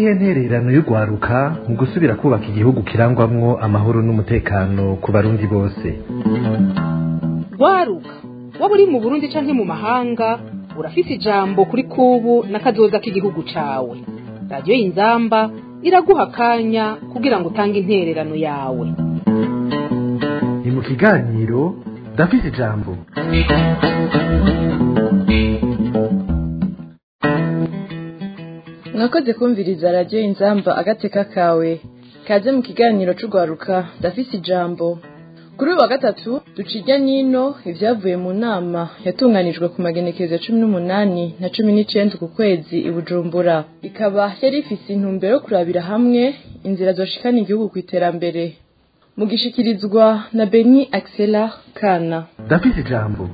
niyihe ntererano y'urwaruka mu gusubira kubaka igihugu kirangwamwo amahoro n'umutekano ku barundi bose rwaruka waba uri mu burundi canke mu mahanga urafise ijambo kuri kubu n'akazoza k'igihugu cawe radiyo y'inzamba iraguha akanya kugira ngo utange intererano yawe ni mu kiganiro ndafise ijambo mwakoze kumviriza radiyo inzamba agateka kawe kaze mu kiganiro c'urwaruka ndafise ijambo kuri uyu wa gatatu ducijya n'ino ibyavuye mu nama yatunganijwe ku magenekerezo cumi n'umunani na cumi n'icenda ku kwezi i bujumbura ikaba yari ifise intumbero yo kurabira hamwe inzira zoshikana igihugu ku iterambere mu gishikirizwa na beni axela kana ndafise ijambo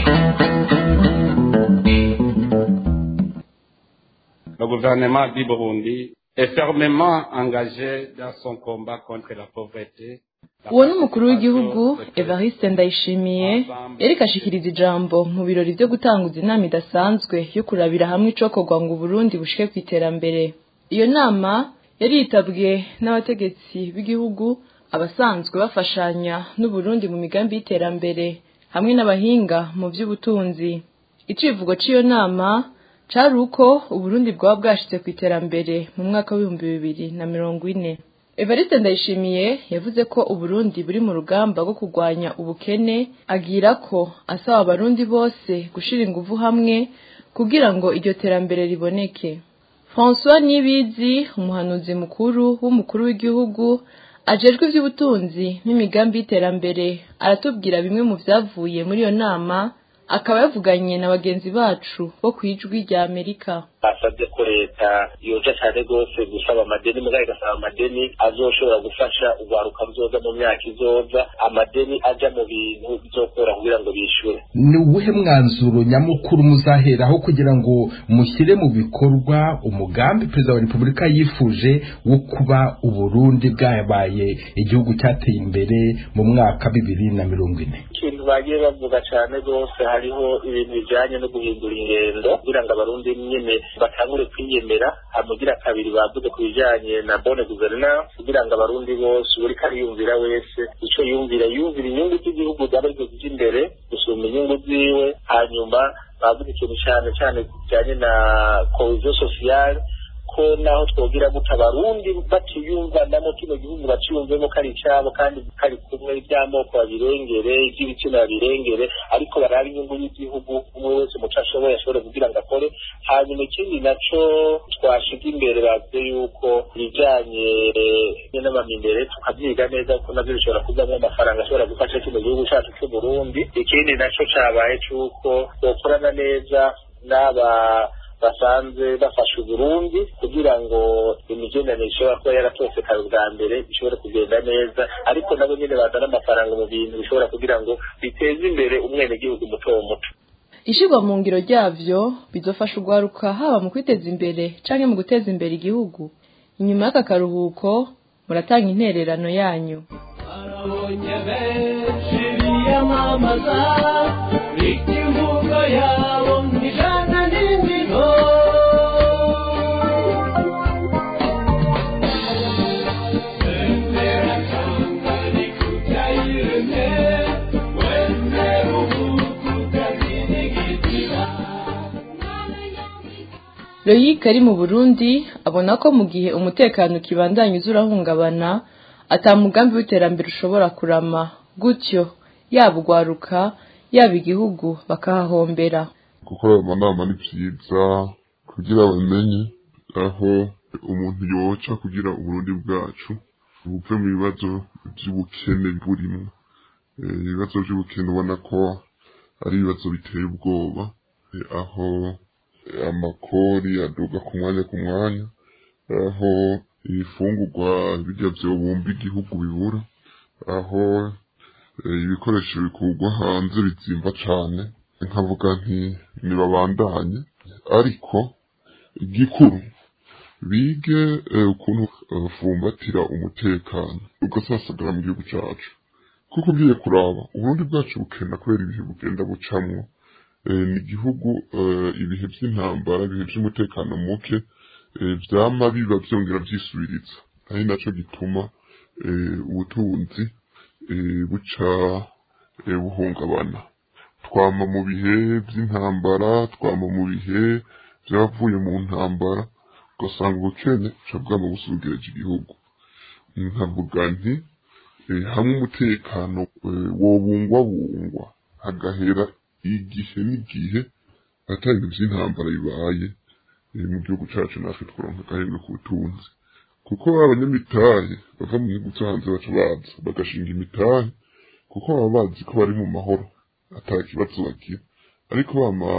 Le gouvernement du Burundi est fermement engagé dans son combat contre la pauvreté. uwo ni umukuru w'igihugu evariste ndayishimiye yariko ashikiriza ijambo mu birori vyo gutanguza inama idasanzwe yo kurabira hamwe icokorwa ngo uburundi bushike ku iterambere iyo nama yari yitabwe n'abategetsi b'igihugu abasanzwe bafashanya n'uburundi mu migambi y'iterambere hamwe n'abahinga mu vy'ubutunzi icivugo c'iyo nama cari uko uburundi bwaba bwashitse ku iterambere mu mwaka w'ibihumbi bibiri na mirongo ine evariste ndayishimiye yavuze ko uburundi buri mu rugamba rwo kurwanya ubukene agira ko asaba abarundi bose gushira inguvu hamwe kugira ngo iryo terambere riboneke françois nibizi umuhanuzi mukuru w'umukuru w'igihugu ajejwe ivy'ubutunzi n'imigambi y'iterambere aratubwira bimwe mu vyavuye muri iyo nama akaba yavuganye na bagenzi bacu bo ku ijwi rya amerika basabye ko leta yoja cane rwose gusaba amadeni mugabo igasaba amadeni azoshobora gufasha urwaruka ruzoza mu myaka izoza amadeni aja mu bintu bizokora kugira ngo bishure ni uwuhe mwanzuro nyamukuru muzaheraho kugira ngo mushyire mu bikorwa umugambi perezida wa repubulika yifuje wo kuba uburundi bwabaye igihugu cyateye imbere mu mwaka bibiri na mirongo ine ikintu bagiye bavuga cane rwose hariho ibintu bijanye no guhindura ingendo kugira ngo abarundi nyene batangure kwiyemera hamugira kabiri bavuze ku bijanye na bone guverinance kugira ngo abarundi bose uriko ariyumvira wese ico yumvira yumvira inyungu z'igihugu zaba arizo zija imbere gusumba inyungu ziwe hanyuma bavuze ikintu cane cane kijanye na cohesion sociale ko naho twogira gute abarundi batiyumvanamo kino gihugu baciyumvemo ko ari icabo kandi kari kumwe ivy'amoko babirengere ivy'ibitsina babirengere ariko baraba inyungu y'igihugu umwe wese muco ashoboye ashobore kugira ngo akore hanyuma ikindi naco twashiga imbere bavuze yuko ibijanye n'amamindere tukavyiga neza kuko navyo bishobora kuvamwo amafaranga ashobora gufasha kino gihugu cacu c'uburundi ikindi naco cabaye c'uko twokorana neza n'aba basanzwe bafasha uburundi kugira ngo imigenderanire ishobora kuba yaratosekaye ubwa mbere ishobore kugenda neza ariko nabo nyene bazana amafaranga mu bintu bishobora kugira ngo biteze imbere umwenegihugu muto muto ishirwa mu ngiro ryavyo bizofasha urwaruka haba mu kwiteza imbere canke mu guteza imbere igihugu inyuma y'aka karuhuko muratanga intererano yanyu arabonye benshi biyamamaza ikivugo yabo ijana n'indimo Bendera Tanganyika utayiremye, wemere ubuku utazinigitira. Loyic ari mu Burundi abona ko mu gihe umutekano ukibandanya uza urahungabana ata mugambi w'iterambere ushobora kurama gutyo yaba ugwaruka yaba igihugu bakahahombera gukora ayo manama ni vyiza kugira bamenye aho umuntu yoca kugira uburundi bwacu buve mu bibazo vy'ubukene burimwo Eh, ibibazo vy'ubukene ubona ko ari ibibazo biteye ubwoba Eh, aho eh, amakori aduga ku mwanya ku mwanya aho ibifungurwa birya vyobumba igihugu bibura aho eh, ibikoresho bikurwa hanze bizimba cane nkavuga nti nibabandanye ariko igikuru bige eh, ukuntu eh, bafumbatira umutekano ugasasagara mu gihugu cacu kuko ugiye kuraba uburundi bwacu bukenda kubera ibihe bugenda bucamwo eh, ni igihugu eh, ibihe vy'intambara ibihe vy'umutekano muke eh, vyama biba vyongera vyisubiriza ari naco gituma eh, ubutunzi eh, buca eh, buhungabana twama mu bihe vy'intambara twama mu bihe vy'abavuye mu ntambara ugasanga ubukene buca bwama busugereje igihugu nkavuga nti eh, hamwe umutekano eh, wobungwabungwa hagahera igihe n'igihe atari ibintu vy'intambara bibaye eh, mu gihugu cacu natwe tworonka agahembwe ku butunzi kuko abanyamitahe bava mu gihugu co hanze baca baza bagashinga imitahe kuko baba bazi ko bari mu mahoro ata kibazo bagira ariko bama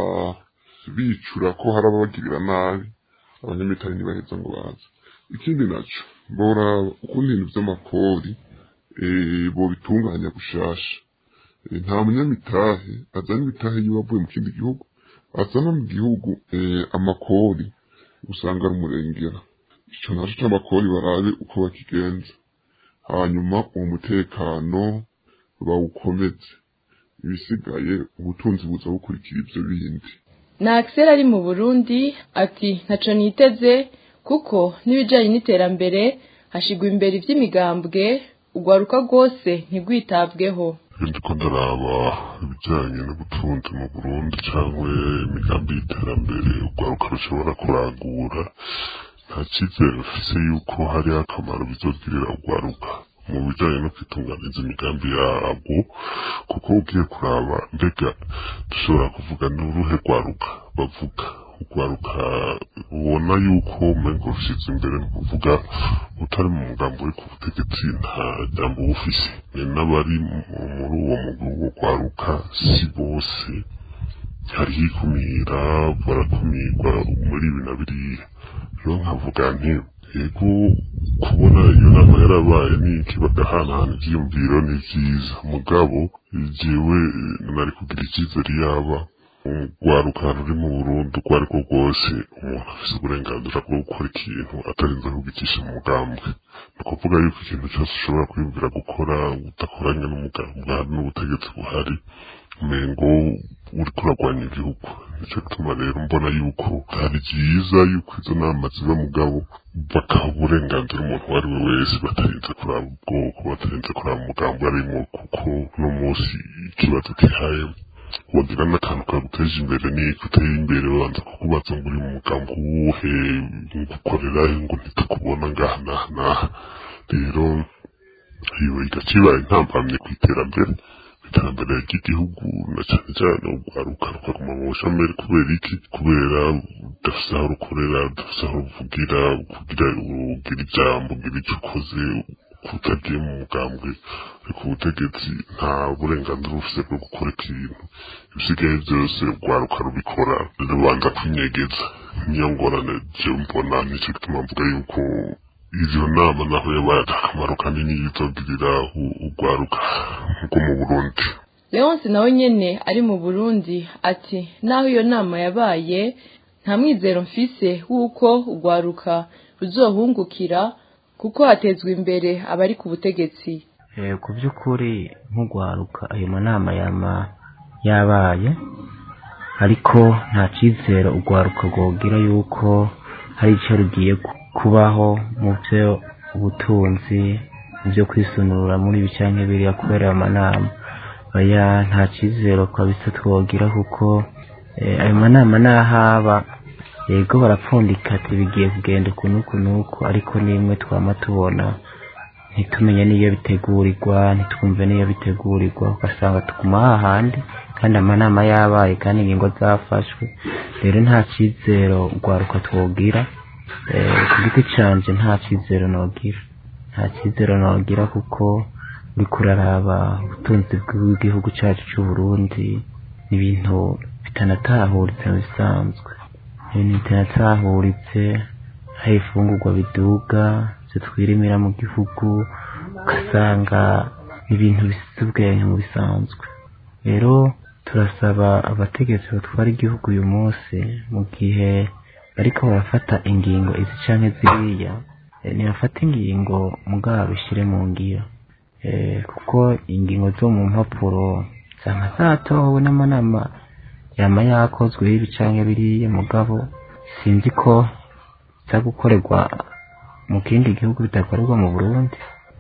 bicura ko hari ababagirira nabi abanyamitahe ntibaheza ngo baze ikindi naco bora ukuntu ibintu vy'amakori eh, bobitunganya gushasha Eh, nta munyamitahe azana imitahe yiwe avuye mu kindi gihugu azana mu gihugu eh, amakori usanga ari umurengera ico naco c'amakori barabe uko bakigenza hanyuma uwo mutekano bawukomeze ibisigaye ubutunzi buza bukurikira ivyo bindi na Axel ari mu Burundi ati ntaco niteze kuko n'ibijanye n'iterambere hashigwa imbere ivy'imigambwe ugwaruka rwose ntigwitabweho ndiko ndaraba ibijanye n'ubutunzi mu Burundi cyangwa imigambi y'iterambere urwaruka rushobora kurangura nta cyizere rufise yuko hari akamaro bizogirira urwaruka mu bijanye no kwitunganiza imigambi yarwo kuko ugiye kuraba mbega dushobora kuvuga n'uruhe rwaruka bavuga urwaruka ubona yuko umengo rushize imbere ni ukuvuga utari mu mugambi uri ku butegetsi nta jambo uba ufise ni n'abari mu- muri uwo mugwi wo rwaruka si bose hariho ikumira barakumirwa muri ibi na biriya rero nkavuga nti yego kubona iyo nama yarabaye n'iki bagahanahana ivyiyumviro ni vyiza mugabo jewe eh, nari kugira icyizere yaba urwaruka ruri mu Burundi urwo ari rwo rwose umuntu afise uburenganzira bwo gukora ikintu atarinze kugicisha mu mugambwe ni ukuvuga yuko ikintu cyose ushobora kwiyumvira gukora udakoranye n'umugambwe hari n'ubutegetsi buhari umengo uriko uragwanya igihugu nico gituma rero mbona yuko hari byiza yuko izo nama ziba mugabo bakaha uburenganzira umuntu uwo ari we wese batarinze kuraba ubwoko batarinze kuraba umugambi arimo kuko uno munsi ikibazo kihaye wagira n'akantu kaguteje imbere niko uteye imbere babanza kukubaza ngo uri mu mugambi uwuhe ngukorera ngo ntitukubona ngaha n'aha n'aha rero iyo igacibaye intambamye ku iterambere iterambere ry'igihugu na cyane cyane urwaruka rukaguma mu bushomeri kubera iki kubera udafise aho rukorera udafise aho ruvugira kugira ugira ijambo ugira icyo ukoze kutagiye mu mugambwe ariko ubutegetsi nta burenganzira bufise bwo gukora ikintu ibisigaye byose urwaruka rubikora rubanza kwinyegeza niyo ngorane je mbona nicyo gituma mvuga yuko izo nama naho yabaye akamaro kanini yizogirira u- urwaruka nko mu Burundi Leonce nawe nyene ari mu Burundi ati naho iyo nama yabaye nta mwizero mfise w'uko urwaruka ruzohungukira kuko hatezwa imbere abari ku butegetsi Eh, ku by'ukuri nk'urwaruka ayo manama yama yabaye ariko nta cyizere urwaruka rwogira yuko hari icyo rugiye ku- kubaho mu byo ubutunzi mu byo kwisunura muri ibi cyangwa biriya kubera ayo manama oya nta cyizere kabisa twogira kuko eh, ayo manama n'ahaba yego barapfundika ati bigiye kugenda uku n'uku n'uku ariko nimwe twama tubona ntitumenye n'iyo bitegurirwa ntitwumve n'iyo bitegurirwa ugasanga tuguma hahandi kandi amanama yabaye kandi ingingo zafashwe rero nta cyizero urwaruka twogira Eh, ku giti canje nta cyizero nogira nta cyizero nogira kuko uriko uraraba ubutunzi bw'igihugu cyacu cy'u Burundi ni ibintu bitanatahuritse mu bisanzwe ibintu bitanatahuritse hari ifungurwa biduga byo twirimira mu gihugu ugasanga ni ibintu bisize ubwenge mu bisanzwe rero turasaba abategetsi batwara igihugu uyu munsi mu gihe bariko barafata ingingo izi canke ziriya eh, ntibafate ingingo mugabo bishyire mu ngiro Eh, kuko ingingo zo mu mpapuro zama zatowe n'amanama yama yakozwe y'ibi canke biriya mugabo sinzi ko biza gukorerwa mu kindi gihugu bidakorerwa mu burundi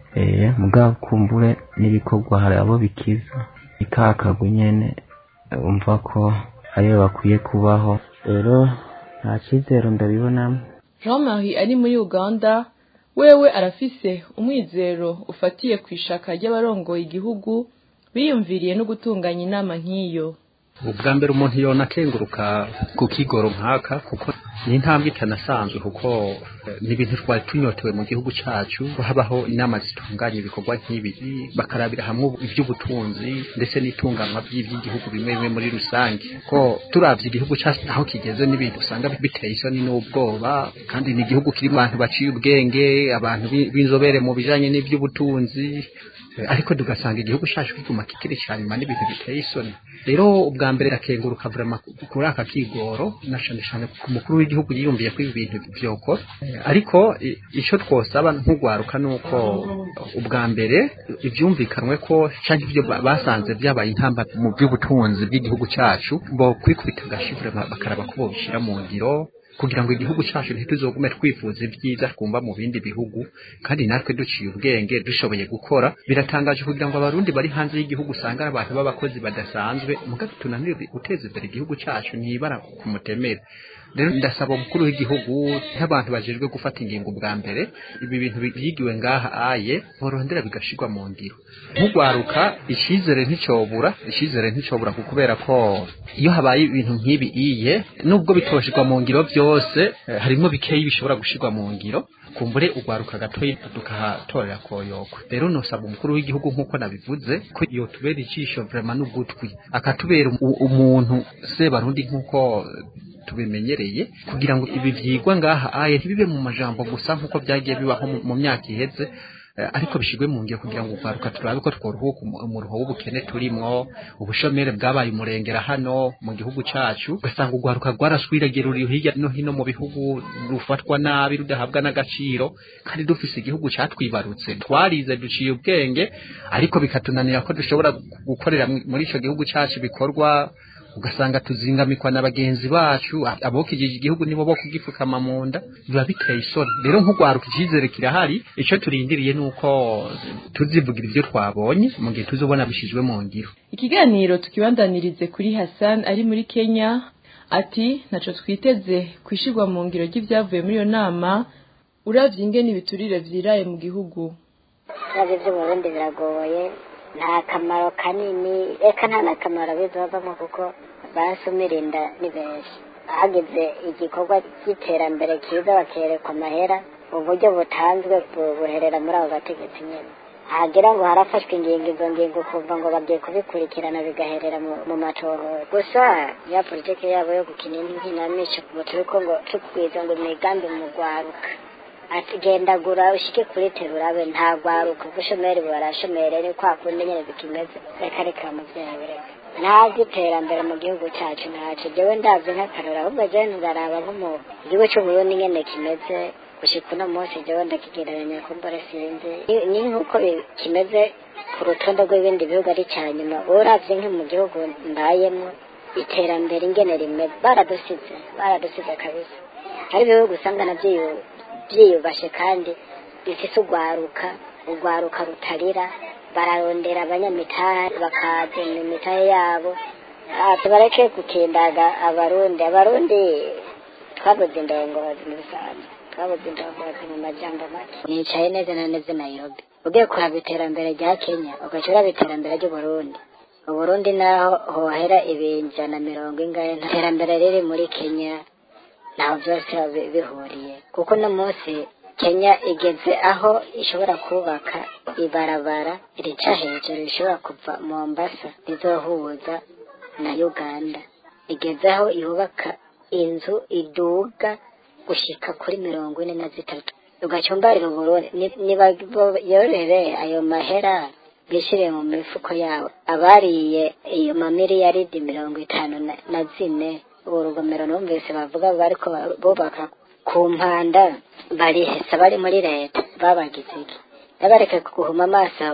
eh mugabo kumbure n'ibikorwa hari abo bikiza ikakagwe nyene umva ko ariyo bakwiye kubaho rero nta cyizero ndabibonamo jean marie ari muri uganda wewe arafise umwizero ufatiye ku ishaka ry'abarongoye igihugu biyumviriye no gutunganya inama nk'iyo ubwa mbere umuntu yona akenguruka ku kigoro nkaka kuko ni intambwe itanasanzwe kuko eh, ni ibintu twari tunyotewe mu gihugu cyacu ko habaho inama zitunganya ibikorwa nk'ibi bakarabira hamwe iby'ubutunzi ndetse n'itunganwa by'iby'igihugu bimwe bimwe muri rusange ko turavye igihugu cyacu aho kigeze n'ibintu usanga biteye isoni n'ubwoba kandi ni igihugu kirimo abantu baciye ubwenge abantu bi- b'inzobere mu bijanye n'iby'ubutunzi Eh, ariko tugasanga igihugu cyacu kiguma kikiri cyane nyuma n'ibintu biteye isoni rero ubwa mbere akenguruka vrema kuri aka kigoro na cane cane ku mukuru w'igihugu yiyumviye ko ibi bintu vyokora Eh, ariko i- ico twosaba nk'ugwaruka nuko ubwa mbere ivyumvikanwe ko canke ivyo ba- basanze vyabaye intamba mu by'ubutunzi bw'igihugu cacu bo kwikubita agashi vrema bakaraba ko bobishira mu ngiro kugira ngo igihugu cyacu ntituzogume twifuza ibyiza twumva mu bindi bihugu kandi natwe duciye ubwenge dushoboye gukora biratangaje kugira ngo abarundi bari hanze y'igihugu usanga ari abantu b'abakozi badasanzwe mugabe tunanire guteza imbere igihugu cyacu ntibara ku mutemere rero ndasaba umukuru w'igihugu nk'abantu bajejwe gufata ingingo bwa mbere ibi bintu byigiwe ngaha aye borondera bigashirwa mu ngiro nk'ugwaruka icyizere nticobura icyizere nticobura kuko kubera ko iyo habaye ibintu nk'ibi iye nubwo bitoshirwa mu ngiro byose eh, harimo bikeyi bishobora gushirwa mu ngiro kumbure ugwaruka gatoyi tukahatorera koyokwe rero nosaba umukuru w'igihugu nk'uko nabivuze ko yotubera icisho vrema n'ugutwi akatubera u- umuntu sebarundi nk'uko tubimenyereye kugira ngo ibi vyigwa ngaha aye ntibibe mu majambo gusa nk'uko byagiye bibaho mu- mu myaka iheze eh, ariko bishigwe mu ngiro kugira ngo ugwaruka turabe ko tworuhuka umu- umuruho w'ubukene turimwo ubushomere bwabaye umurengera hano mu gihugu cacu ugasanga ugwaruka rwaraswiragiye ruri hirya no hino mu bihugu rufatwa nabi rudahabwa n'agaciro kandi dufise igihugu catwibarutse twarize duciye ubwenge ariko bikatunanira ko dushobora gukorera mu- muri ico gihugu cacu bikorwa ugasanga tuzingamikwa na bagenzi bacu abokijije igihugu nibo bo kugipfukama mu nda biba biteye isoni rero nk'ugwaruka icyizere kirahari icyo turindiriye ni uko tuzivugira ibyo twabonye mu gihe tuzobona bishizwe mu ngiro ikiganiro tukibandanirize kuri hassan ari muri kenya ati ntaco twiteze kwishirwa mu ngiro ry'ivyavuye muri iyo nama uravye ingene ibiturire vyiraye mu gihugu ibibazo byo mu burundi biragoye nta kamaro kanini reka nta n'akamaro bizovamo kuko basumira inda ni benshi hageze igikorwa cy'iterambere cyiza bakerekwa amahera uburyo butanzwe bu- buherera muri abo bategetsi nyine hagira ngo harafashwe ingingo izo ngingo kumva ngo bagiye kubikurikirana bigaherera mu- mu matorero gusa ya politiki yabo yo gukina inkinamico ngo turiko ngo tukwiza ngo imigambi mu rwaruka ati genda gura ushike kuri terurabe nta rwaruka ubushomeri barashomere ni kwa kundi nyine bikimeze reka reka muvyeyi reka nta by'iterambere mu gihugu cyacu ntaco jewe ndavye nk'akarora ahubwo jewe ndaraba nko mu gihugu c'uburundi nyene kimeze gushika uno munsi jewe ndakigereranya kumbure sinzi Ni- ni nk'uko bi- kimeze ku rutonde rw'ibindi bihugu ari ca nyuma uravye nko mu gihugu mbayemwo iterambere ingene rimeze baradusize baradusize kabisa hari ibihugu usanga navyo yu- byiyubashe kandi bifise urwaruka urwaruka rutarira bararondera abanyamitahe bakazana imitahe yabo Ah, tubareke gukindaga abarundi abarundi twabuze indongozi mu bisanzwe twabuze indongozi mu majambo make nicaye neza na neza i nairobi ugiye kuraba iterambere rya kenya ugaca uraba iterambere ry'uburundi uburundi naho hohera ibinjana mirongo ingahe nta iterambere riri muri kenya ntaho byose bi- bihuriye kuko uno munsi kenya igeze aho ishobora kubaka ibarabara rica hejuru rishobora kuva mombasa rizohuza na uganda igeze aho yubaka inzu iduga gushika kuri mirongo ine na zitatu ugacumbarira uburundi Ni- niba bo- yorere ayo mahera bishyire mu mifuko yabo abariye iyo mamiliyaridi mirongo itanu na- na zine ubu rugomero numvise bavuga bariko ba- bubaka ku mpanda barihesa bari muri leta babagize iki nabareke guhuma amaso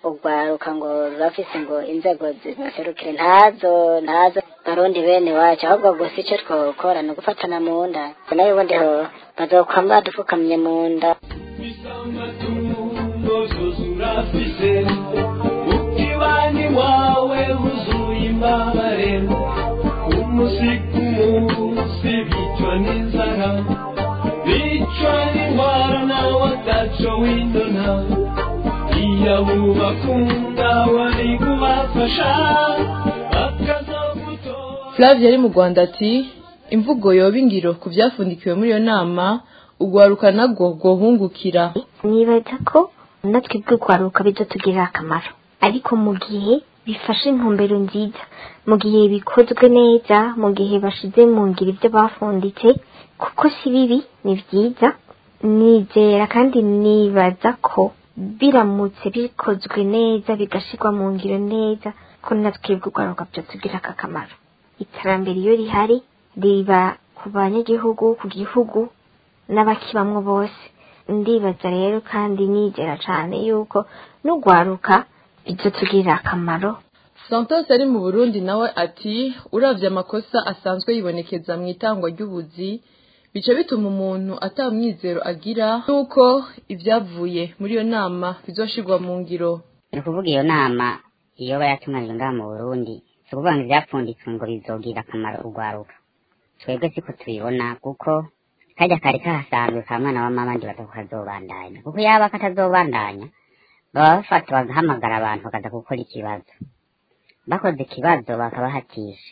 urwaruka ngo rurafise ngo inzego ziserukire ntazo ntazo barundi bene wacu ahubwo gusa icyo twokora ni ugufatana mu nda nayo ubundi ho bazokwama badufukamye mu nda urafise ukibani wawe wuzuye imbabare umunsi ku munsi bicwa n'inzara bicwa n'indwara nawe ataco windona iyo abo bakunda wari kubafasha Flavia ari mu Rwanda ati imvugo yoba ingiro ku byafundikiwe muri iyo nama ugwaruka nabwo rwohungukira nibaza ko natwe bw'urwaruka bizatugirira akamaro ariko mu gihe bifashe intumbero nziza mu gihe bikozwe neza mu gihe bashize mu ngiro ibyo bafunditse kuko si bibi ni byiza nizera kandi nibaza ko biramutse bikozwe neza bigashyirwa mu ngiro neza ko natwe bw'urwaruka byatugirira akamaro iterambere iyo rihari riba ku banyagihugu ku gihugu n'abakibamwo bose ndibaza rero kandi nigera cyane yuko n'urwaruka bizatugirira akamaro santos ari mu burundi nawe ati uravye amakosa asanzwe yibonekeza mu itangwa ry'ubuzi bica bituma umuntu atamwizero agira yuko ibyavuye muri iyo nama bizoshirwa mu ngiro ni ukuvuga iyo nama iyo bayatunganije ngaha mu burundi si ukuvuga ngo ibyapfunditswe ngo bizogirira akamaro urwaruka twebwe siko tubibona kuko kajya kari kahasanzwe ka mwana wa mama ndi batatu kazobandanya kuko yaba katazobandanya baba bafata bagahamagara abantu bakaza gukora ikibazo bakoze ikibazo bakabahatisha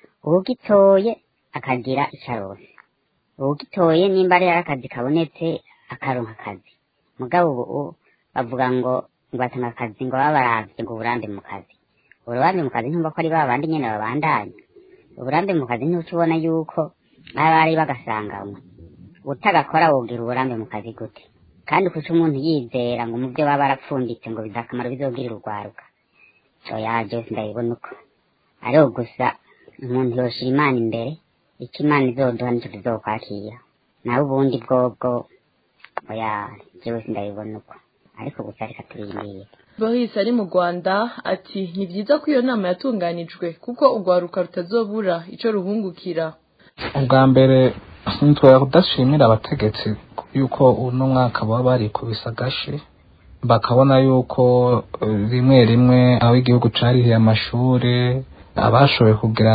uwugitoye akagira icarose uwugitoye nimba ari akazi kabonetse akaronka akazi mugabo ubu bavuga ngo ngo batanga akazi ngo baba baravye ngo uburambe mu kazi uburambe mu kazi ntumva ko ari ba bandi nyene babandanya uburambe mu kazi ntuca ubona yuko baba bari bagasanganywe utagakora wogira uburambe mu kazi gute kandi kuca umuntu yizera ngo mu byo baba barapfunditse ngo biza akamaro bizogirira urwaruka oya byose ndabibona uko ariho gusa umuntu yoshira imana imbere icyo imana izoduha nicyo tuzokwakira nawe ubundi bwobwo oya byose ndabibona uko ariko gusa reka turindire Boris ari mu Rwanda ati ni byiza ko iyo nama yatunganijwe kuko urwaruka rutazobura ico ruhungukira ubwa mbere ntitwe kudashimira abategetsi yuko uno mwaka baba barikubise agashi bakabona yuko rimwe rimwe aho igihugu carihiye amashuri abashoboye kugira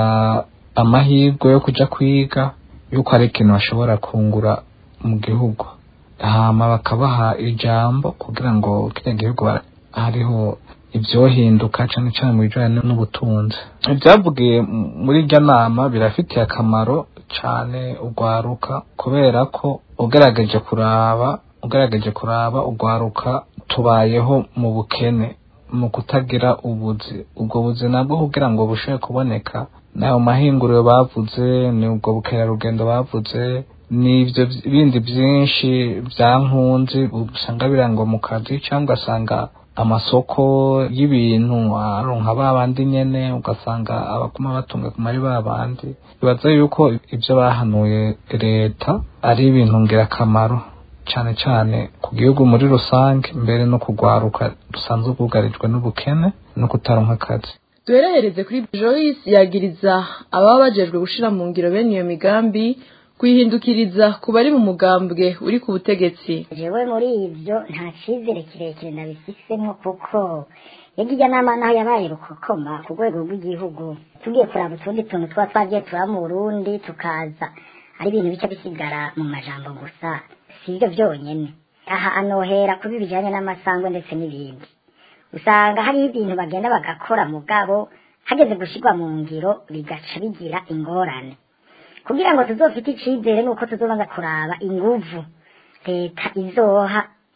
amahirwe yo kuja kwiga yuko ari ikintu bashobora kungura mu gihugu hama bakabaha ijambo kugira ngo kiriya gihugu hariho ibyohinduka cyane cyane mu bijyanye n'ubutunzi ibyavugiye muri iryo nama birafitiye akamaro cyane urwaruka kubera ko ugerageje kuraba ugerageje kuraba urwaruka tubayeho mu bukene mu kutagira ubuzi ubwo buzi nabwo kugira ngo bushobore kuboneka n'ayo mahinguriro bavuze ni ubwo bukerarugendo bavuze n'ibyo bindi byinshi bya nkunzi usanga birangwa mu kazi cyangwa ugasanga amasoko y'ibintu aronka ba bandi nyene ugasanga abaguma batunga ku mari ba bandi bibaza yuko ibyo bahanuye leta ari ibintu ngirakamaro cyane cyane ku gihugu muri rusange mbere no kugwaruka dusanzwe bwugarijwe n'ubukene no kutaronka akazi duherehereze kuri Joyce yagiriza ababa bajejwe gushira mu ngiro bene iyo migambi kuyihindukiriza ku bari mu mugambwe uri ku butegetsi jewe muri ibyo nta cyizere kirekire nabifisemo kuko yagiye nama naho yabaye rukokoma ku rwego rw'igihugu tugiye kuraba utundi tuntu tuba twagiye tuba mu burundi tukaza ari ibintu bica bisigara mu majambo gusa si ibyo byonyine aha anohera kubi bijyanye n'amasangwe ndetse n'ibindi usanga hariho ibintu bagenda bagakora mugabo hageze gushyirwa mu ngiro bigaca bigira ingorane kugira ngo tuzofite icyizere nuko tuzobanza kuraba inguvu leta izoha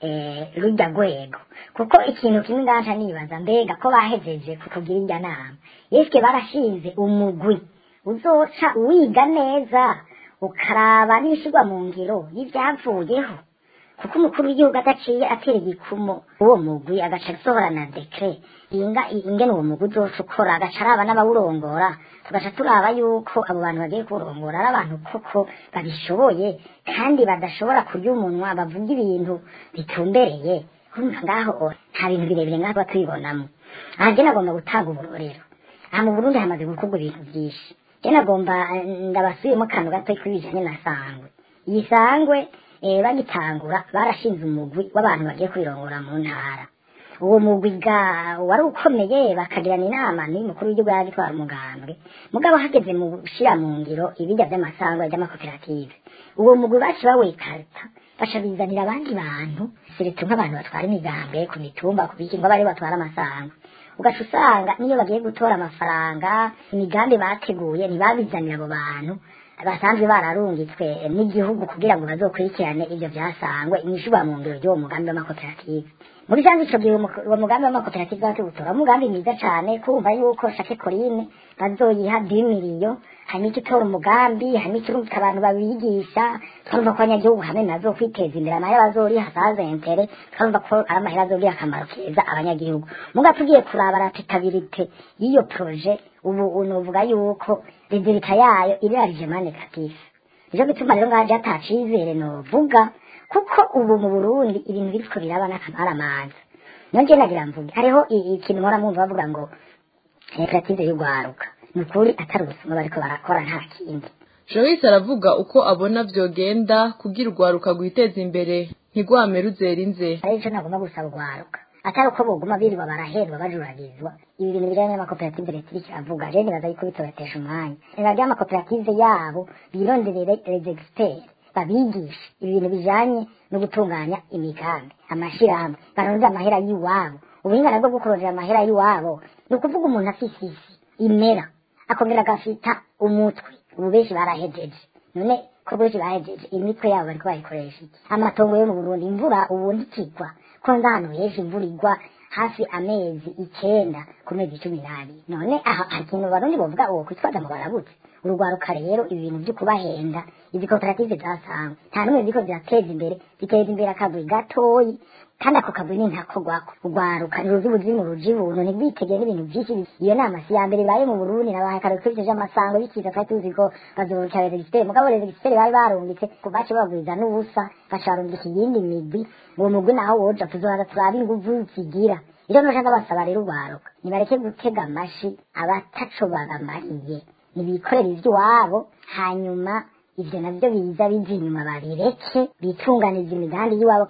rujya rwego kuko ikintu kimwe ngaca nibaza mbega ko bahejeje kutugira irya nama yeswe barashinze umugwi uzoca wiga neza ukaraba n'ibishyirwa mu ngiro y'ibyavuyeho kuko umukuru w'igihugu adaciye atera igikumo uwo mugwi agaca asohora na dekre inga ingene uwo mugwi uzoca ukora agaca araba n'abawurongora tugaca turaba yuko abo bantu bagiye kurongora ari abantu koko babishoboye kandi badashobora kurya umunwa bavuga ibintu bitumbereye urumva ngaho nta bintu birebire ngaho tuba tubibonamo aha njye nagomba gutanga uburorero aha mu burundi hamaze gukorwa ibintu byinshi njye nagomba eh, ndabasubiyemo akantu gato kuri bijanye na sangwe iyi sangwe eh, bagitangura barashinze umugwi w'abantu bagiye kubirongora mu ntara uwo mugwi ga wari ukomeye bakagirana inama n'uyu mukuru w'igihugu yari atwara umugambwe mugabo hageze mu gushira mu ngiro ibijya by'amasangwa by'amakoperative uwo mugwi baci bawekarita baca bizanira abandi bantu seretse nk'abantu batwara imigambi ku mitumba ku biki ngo bari batwara amasangwa ugaca usanga niyo bagiye gutora amafaranga imigambi bateguye ntibabizanira abo bantu basanzwe bararungitswe n'igihugu kugira ngo bazokurikirane ibyo byasangwe inyishurwa mu ngiro ry'uwo mugambi w'amakoperative muri janze ico gihe umu- uwo mugambi w'amakoperative bakiwutora umugambi mwiza cane kumva yuko shake korine bazoyiha dimiriyo hanyuma icyo utora umugambi hanyuma ikirungika abantu babigisha twumva ko abanyagihugu hamwe nazo kwiteza imbere amahera bazoriha saze intere twumva ko ari amahera azogirira akamaro keza abanyagihugu muga tugiye kuraba ratitabirite y'iyo proje ubu unovuga yuko rezilita yayo irarije mane katifu nico gituma rero ngaje atacizere novuga kuko ubu mu burundi ibintu biriko biraba n'akamaramaza niyo nje nagira mvuge hariho i- ikintu mpora mwumva bavuga ngo koperative y'urwaruka ni ukuri atari ubusuma bariko barakora nta kindi joyce aravuga uko abona vyogenda kugira urwaruka rwiteza imbere ntigwame ruzerinze ari ico nagomba gusaba urwaruka atari uko boguma birirwa barahendwa bajuragizwa ibi bintu bijanye n'amakoperative leta iriko iravuga je nibaza yuko bitobatesha umwanya nibarya amakoperative yabo bironderere les experts babigishe ibi bintu bijanye no gutunganya imigambi amashirahamwe barondera amahera y'iwabo ubuhinga nabwo bwo kurondera amahera y'iwabo ni ukuvuga umuntu afise isi imera akongera agafita umutwe ubu benshi barahejeje none ko benshi bahejeje imitwe yabo bariko bayikoresha iki amatongo yo mu burundi imvura ubundi ikigwa ko nda ahantu henshi imvura igwa hafi amezi icenda ku mezi cumi n'abiri none aha hari ikintu barundi bovuga uwo kwitwaza ngo barabutse urugwaruka rero ibi bintu vyo kubahenda izi koperative zasangwe nta n'umwe ziko zirateza imbere ziteza imbere akagwi gatoyi kandi ako kagwi ni ntakogwako urwaruka ni ruzi buzimu ruji buntu ntigwitegeye n'ibintu vyinshi iyo nama si ya mbere ibaye mu burundi nabahaye kare kwivyo amasango bikiza twari tuzi ko bazoca regisiteri mugabo regisiteri bari barungitse bace babagwiza n'ubusa baca barungika iyindi migwi uwo mugwi naho woja tuzobaza turabe inguvu zigira ivyo noca ndabasaba rero urwaruka nibareke gutega amashi abataco babamariye nibikorera ivy'iwabo hanyuma ivyo navyo biza biza inyuma babireke bitunganiza imigambi y'iwabo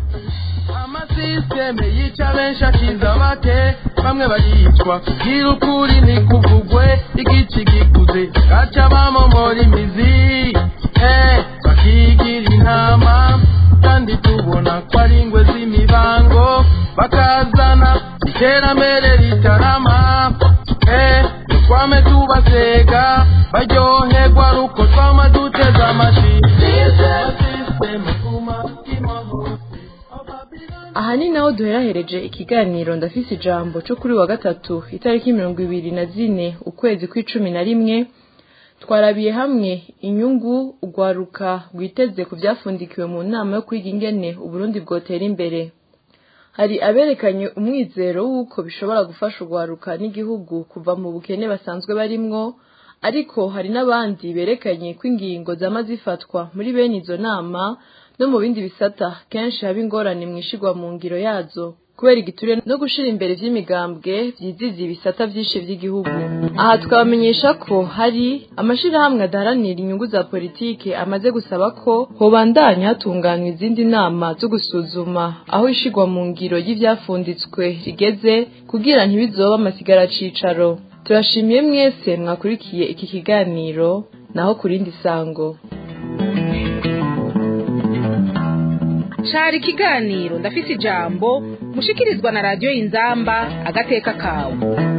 amasisiteme yica benshi akiza bake bamwe baricwa kugira ukuri ntikuvugwe igici gikuze gaca bamomora imizi eh, bakigira intama kandi tubona ko ari ingwe z'imibango bakazana iterambere ritarama eh, twame tubasega baryoherwa ruko twama duteze amashi Sisiteme kuma imahoro aha ni naho duherahereje ikiganiro ndafise ijambo cyo kuri wa gatatu itariki mirongo ibiri na zine ukwezi kw'icumi na rimwe twarabiye hamwe inyungu urwaruka rwiteze ku byafundikiwe mu nama yo kwiga ingene uburundi bwotera imbere hari aberekanye umwizero w'uko bishobora gufasha urwaruka n'igihugu kuva mu bukene basanzwe barimwo ariko hari n'abandi berekanye ko ingingo zama zifatwa muri bene izo nama no mu bindi bisata kenshi haba ingorane mu ishigwa mu ngiro yazo kubera igiture no gushira imbere vy'imigambwe vyiziza ibisata vyinshi vy'igihugu aha tukabamenyesha ko hari amashirahamwe adaharanira inyungu za politike amaze gusaba ko hobandanya hatunganywa izindi nama zo gusuzuma aho ishigwa mu ngiro y'ivyafunditswe rigeze kugira ntibizoba amasigara cicaro turashimiye mwese mwakurikiye iki kiganiro naho kurindi sango cari ikiganiro ndafise ijambo mushikirizwa na radiyo inzamba agateka kawe